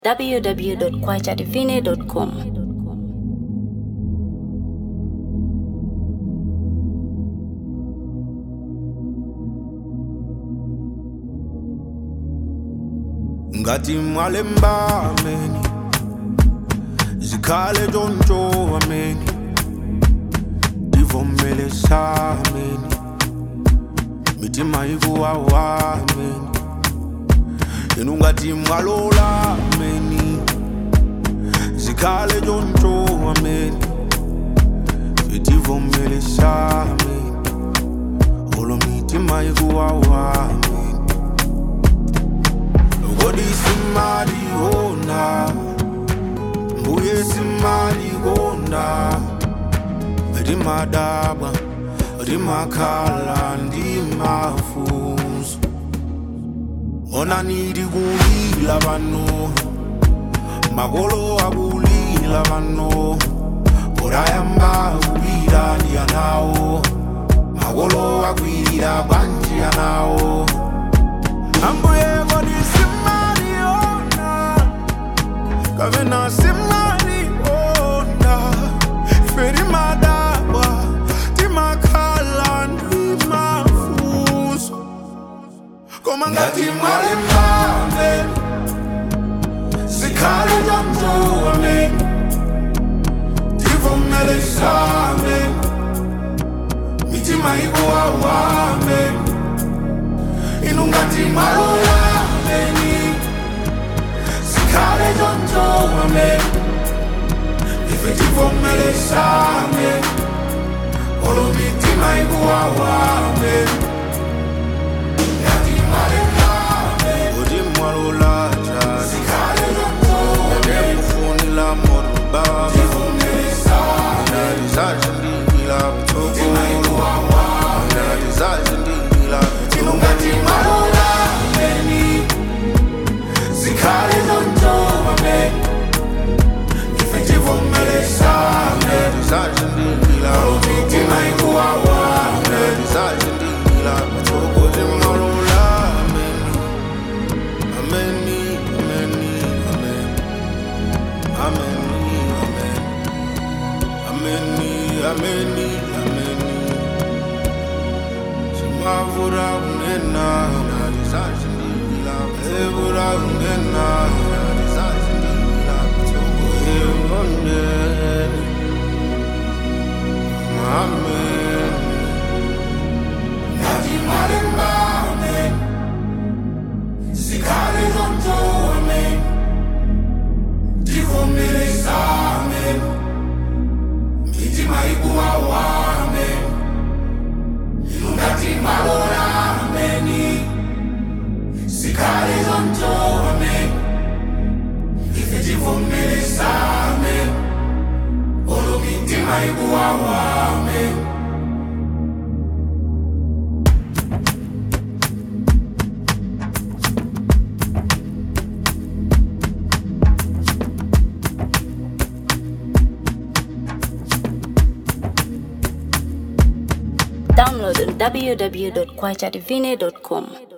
www.kwachadivine.com. ngathi mwalemba ameni zikhale ntshontsho ameni ndivomele sameni mithi mayikuwawa ameni yena ungathi mwalola ameni zikhale ntshontsho ameni sitivomele sameni olo mithi mayikuwawa ameni Kodi simali kona Mbuye simali kona Rimadaba Rimakhala ndimafunso Ona nidi kulila vano Makolo akulila vano Orayamba kulira ndiyanawo Makolo akwira kwanjiyanawo Ambuye kodi simaliona Kavena simaliona Feri madaba Timakhala ndimafuso Koma ngati mwale mbame Sikhale jamjoame Tivomele same Mitima ikuwawame inungati malola meni sikhale jonjowame ifetivomele same olomitima ikuwawame Funila moruba Zazindila mtoko Zazindila Inungati malola meni Zikhale zontoba me Ifetivomele same Zazindila Mitima ikuwawa Zazindila Mtoko timalola meni Ameni, ameni, amen Ameni, amen Ameni, ameni, ameni Simavura unena Nalizazindila Evura unena Nalizazindila Toko evonene Amen Nati malemba amen Sikhale zonto amen Tivomele amen Mitima ikuwawa amen Ilungati malora ameni Sikhale zonto amen Ife tivomele amen Olo mitima ikuwawa amen Download on www.kwachadivine.com.